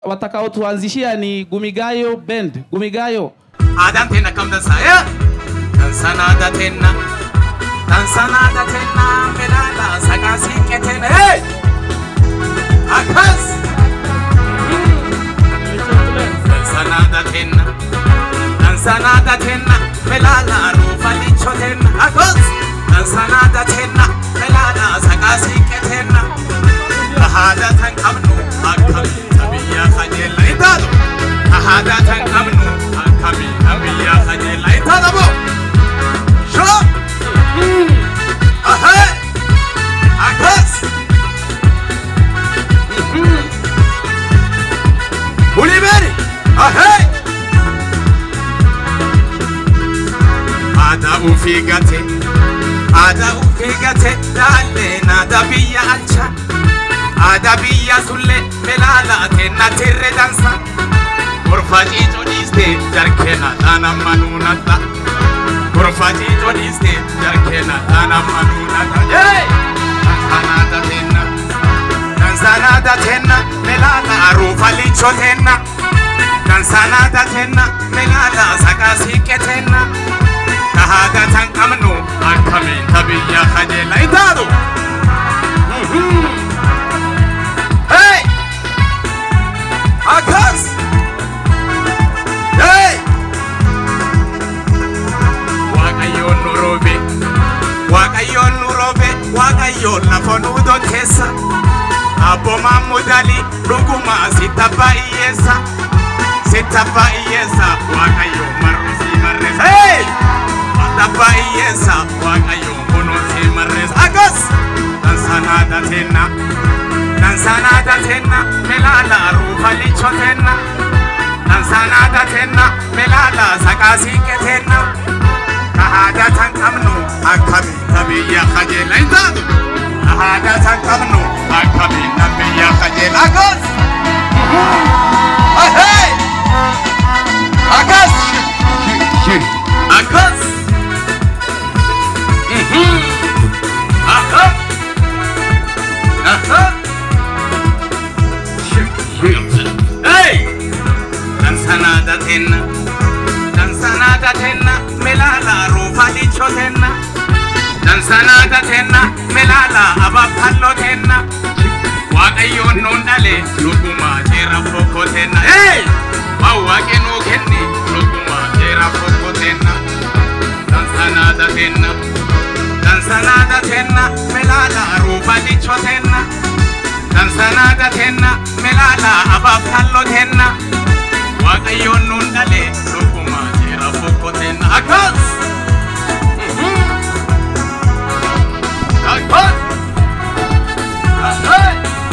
watakaotuanzishia ni Gumigayo Band. Gumigayo. Aadaan teenna akkam dansaa'e? Dansaan aadaa teenna. Dansaan aadaa teenna milaala saqaa siiqqee teenna. Hee! Akkas! Dansaan aadaa teenna. Dansaan aadaa teenna milaala ruufa lichoo teenna. Akkas! Dansaan aadaa teenna milaala saqaa siiqqee teenna. Aadaa tan qabnu akkamiin biyya kajeella hin taatu. Aadaa tan qabnu akkamiin biyya kajeella hin taatu moo? Shoo! Ahee! Akkas! Bulibeeri! Ahee! Aadaa ofii gate, aadaa ofii gate, daalleen aadaa biyya alcha. Aadaa biyya sulle milaala teenna tirre dansa. Gorfa ciicoo dhiiste jarkeena dhaana manuunata. Gorfa ciicoo dhiiste jarkeena dhaana manuunata. Dansanaata teenna. Dansanaata teenna milaala ruufa lichoo teenna. Dansanaata teenna milaala saqaa siiqqee teenna. Kahaada tan qabnu akkamiin tabiyya kajeella hin taatu. Hey! Akas! Hey! Waaqayyoon nu roobe, Waaqayyoon nu roobe, Waaqayyoon lafa nu keessa. Abboomaan mudalii dhugumaa sitta baay'eessa. Sitta baay'eessa, Waaqayyoon marru si marreessa. Hey! Sitta baay'eessa, Waaqayyoon kunoo si marreessa. Akas! Dansanaadha teenna. Dansanaadha teenna milaala ruufa lichoo teenna. Dansanaadha teenna milaala saqaa siiqqee teenna. Aadaa tan qabnu akkamiin biyya kajeella hin taatu. Aadaa tan qabnu akkamiin biyya kajeella akkas. Ahee! Akkas! Akkas! Akkas! Aha! Hey! Dansanaada teenna. Dansanaada teenna. Milaala ruufa lichoo teenna. Dansanaada teenna. Milaala abaabhalloo teenna. Waaqayyoon nuun dhale dhuguma jeera fokkoo teenna. Hey! Waan waaqni nuu kenne dhuguma jeera fokkoo teenna. Dansanaada teenna. Dansanaada teenna. Milaala ruufa lichoo teenna. Dansanaada teenna. Milaala abaabhalloo teenna. Waaqayyoon nuun dhale dhuguma jeera fokkoo teenna. Akkas! Akkas! Ahai!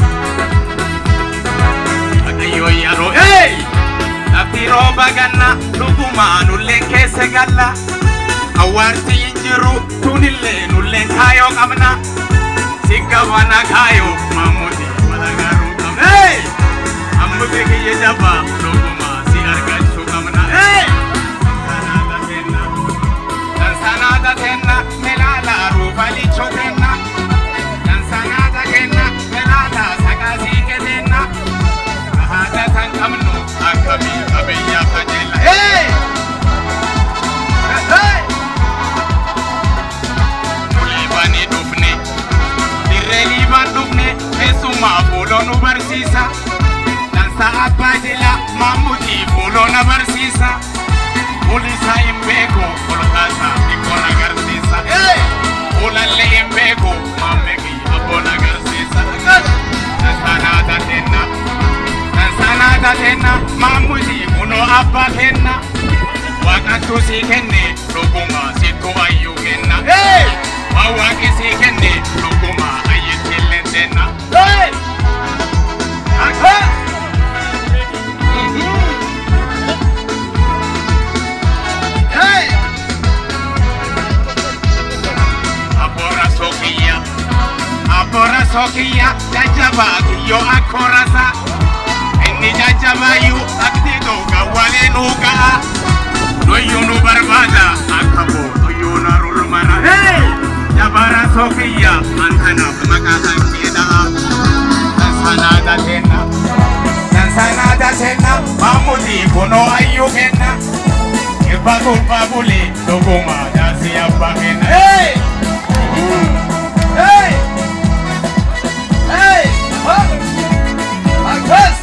Waaqayyoon yeroo hey! Lafti rooba ganna dhugumaa nulleen keessa galla. Awwaarsi hin jiru tunillee nulleen kaayoo qabna. Si gabana kaayoo maamuti wala garuu qabna. Hey! Ammuti kiyya jabaa dhugumaa si argachuu qabna. Hey! Dansanaata teenna. Dansanaata teenna milaala ruufa lichoo teenna. Dansanaata teenna milaala saqaa siiqqee teenna. Aadaa tan qabnu akkamiin qabiyyaa kajeella. Hey! Hey! Nu liibanii dhufne, dirree liibaan dhufne, keessumaa fuuloo nu barsiisa. Dansa abbaa jila maamutii fuuloo na barsiisa. Fuulisaa hin beeku, olkaasaa xiqqoon agarsiisa. Hey! Fuulallee hin beeku, maammee kiyya abboon agarsiisa. Dansanaata teenna. Dansanaata teenna, maamutii kunoo abbaa kenna. Waaqattu sii kenne, dhuguma sittu ayyuu kenna. Hey! Waan waaqi sii kenne, dhuguma ayyitti illee teenna. Hey! Akka! Hey! Abboora sookiyya, abboora sookiyya, jajjabaa kiyyoo akkoorasa. Inni jajjabaayyuu akti dhuga walee nuu ga'a. Doyyuu nu barbaada akka boo doyyuu na rulmana. Hey! Jabara sookiyya, antanaaf maqaa kan kee dha'a. Dansanaada teenna. Dansanaada Mamuti kunoo ayyuu kenna. Irba tulba bulee dhuguma jaarsi abbaa kenna. Hey! Hey! Hey! Akkas!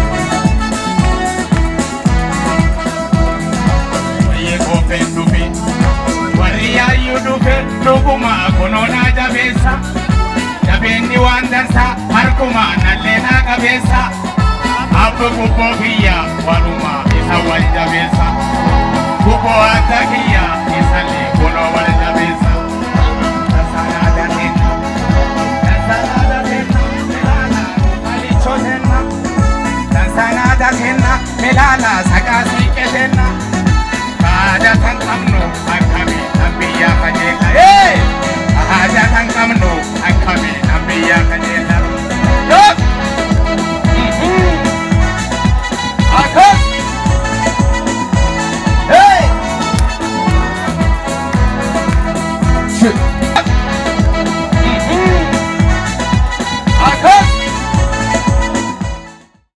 Wayyee koofeen dhufe warri yaayyuu dhufe dhuguma kunoo naa jabeessa. Jabeenni waan dansa harkuma nallee naa qabeessa. Abba gubboo kiyya waluma isa wal jabeessa. Gubboo adda kiyya isallee kunoo wal jabeessa. Tasaadhaa dandeenya. Tasaadhaa dandeenya. Milaala malichoo tenna. Tasaadhaa kenna. Milaala saqaa siiqee tenna. Haada kan qabnu akkamii kan biyyaa kajeella. Haada kan qabnu akkamii kan biyyaa kajeella. Yoo! Akkas! Hey! Shit.